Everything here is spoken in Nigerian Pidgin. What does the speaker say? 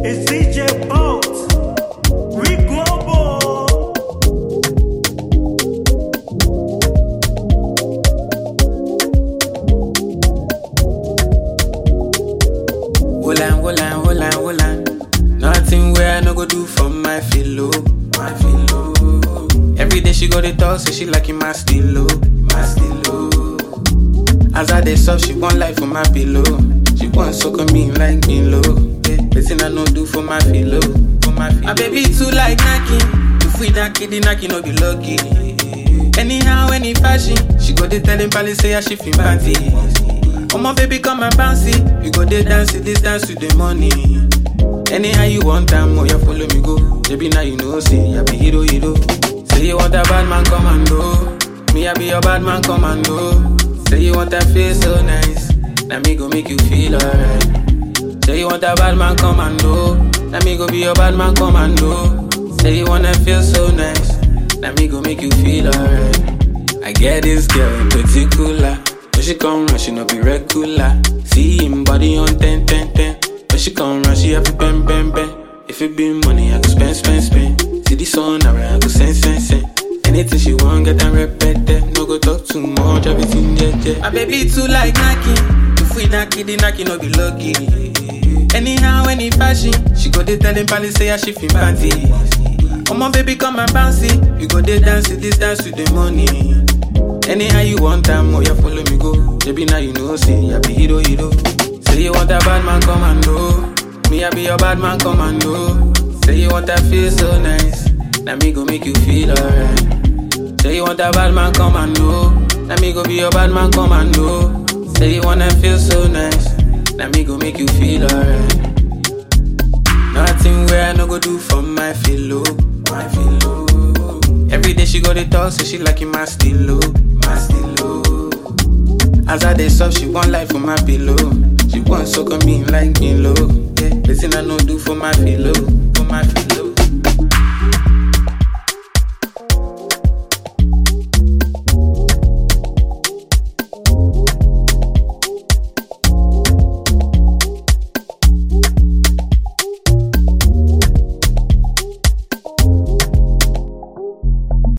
It's CJ Boat. We global. Wolan, wolan, wolan, wolan. Nothing where I no go do for my filo, my filo. Every day she go to talk, say she liking my stilo, my stilo. As I dey soft, she want life for my pillow. She want suck on me like me low. Yeah, Listen, I no do for my filo, for my filo. My baby too like knocking. If we not kidding, knocking no be lucky. Anyhow, any fashion, she go dey tell him palace say I she feel panties. Oh my baby, come and bounce it. We go dey dance it, this dance with the money. Anyhow you want time, oh yeah, follow me go. Baby, now you know, say I be hero, hero. Say you want a bad man, commando. Me, I be your bad man, commando. Say you want that feel so nice. Now me go make you feel alright. Say you want a bad man, commando. Now me go be your bad man, commando. Say you wanna feel so nice. Now me go make you feel alright. I get this girl in particular. When she come round, she no be regular. See him body on 10, 10, 10. When she come round, she have to bang, bang, bang. If it be money, I go spend, spend, spend. See the sun, I I go send, send, send. Anything she want, get and repeat that. No go talk too much, everything jet, jet. My baby too like knocking. If we not kidding, knocking no be lucky. Anyhow, any fashion, she go dey tell him palace say I she feel panties. Oh my baby, come and bounce it. We go dey dance it, this dance with the money. Anyhow you want time, oh yeah, follow me go. Baby, now you know, say I be hero, hero. Say you want a bad man, commando. Me, I be your bad man, commando. Say you want that feel so nice. Now me go make you feel alright. Say you want a bad man, commando. Now me go be your bad man, commando. Say you wanna feel so nice. Now me go make you feel alright. Nothing where I no go do for my filo, my filo. Every day she go to talk, say she liking my stilo, my stilo. As I dey soft, she want life for my pillow. She want suck on me like me low. Yeah, listen I no do for my pillow,